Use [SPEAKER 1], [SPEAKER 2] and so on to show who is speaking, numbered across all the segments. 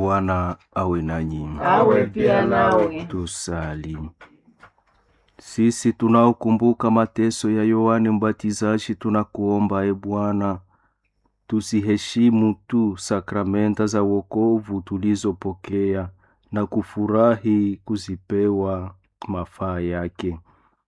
[SPEAKER 1] Bwana awe nanyi.
[SPEAKER 2] awe pia nawe.
[SPEAKER 1] Tusali. Sisi tunaokumbuka mateso ya Yohane Mbatizaji, tunakuomba e Bwana, tusiheshimu tu sakramenta za wokovu tulizopokea na kufurahi kuzipewa mafaa yake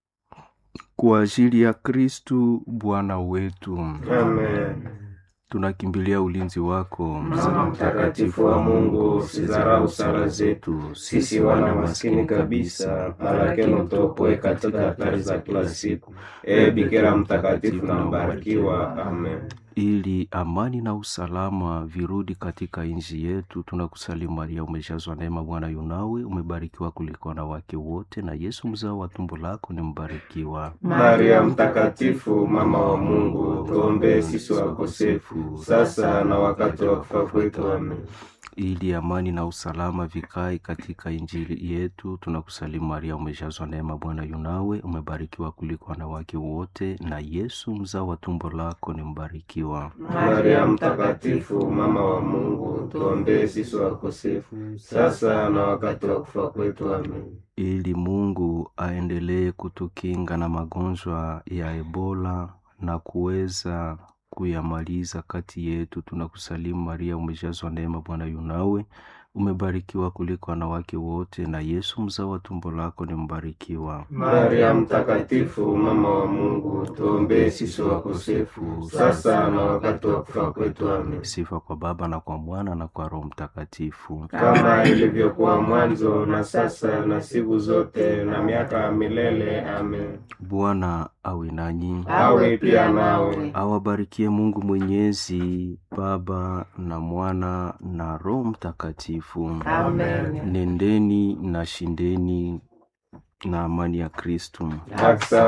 [SPEAKER 1] kwa ajili ya Kristu Bwana wetu.
[SPEAKER 2] Amen.
[SPEAKER 1] Tunakimbilia ulinzi wako,
[SPEAKER 2] Mama mtakatifu wa Mungu, usidharau sala zetu sisi wana maskini kabisa, lakini utuopoe katika hatari za kila siku. Ee Bikira mtakatifu na mbarikiwa. Amen.
[SPEAKER 1] ili amani na usalama virudi katika nchi yetu. Tunakusalimu Maria, umejazwa neema, Bwana yunawe, umebarikiwa kuliko wanawake wote, na Yesu mzao wa tumbo lako ni mbarikiwa.
[SPEAKER 2] Maria mtakatifu, mama wa Mungu, tuombee sisi wakosefu sasa na wakati wa kufa kwetu. Amen.
[SPEAKER 1] ili amani na usalama vikae katika injili yetu. Tunakusalimu Maria, umejazwa neema, Bwana yunawe, umebarikiwa kuliko wanawake wote, na Yesu mzao wa tumbo lako ni mbarikiwa.
[SPEAKER 2] Maria mtakatifu, mama wa Mungu, tuombee sisi wakosefu sasa na wakati wa kufa kwetu. Amen.
[SPEAKER 1] ili Mungu aendelee kutukinga na magonjwa ya Ebola na kuweza kuyamaliza kati yetu. Tunakusalimu Maria, umejazwa neema, Bwana yunawe, umebarikiwa kuliko wanawake wote, na Yesu mzao wa tumbo lako ni mbarikiwa.
[SPEAKER 2] Maria mtakatifu, mama wa Mungu, tuombee sisi wakosefu sasa na wakati wa kufa kwetu. Amen.
[SPEAKER 1] Sifa kwa Baba na kwa Mwana na kwa Roho Mtakatifu.
[SPEAKER 2] Kama ilivyokuwa mwanzo na sasa na siku zote na miaka ya milele. Amen.
[SPEAKER 1] Bwana awe nanyi,
[SPEAKER 2] Awe pia nawe.
[SPEAKER 1] awabarikie Mungu Mwenyezi, Baba na Mwana na Roho Mtakatifu.
[SPEAKER 2] Amen.
[SPEAKER 1] Nendeni na shindeni na amani ya Kristu.
[SPEAKER 2] Aksa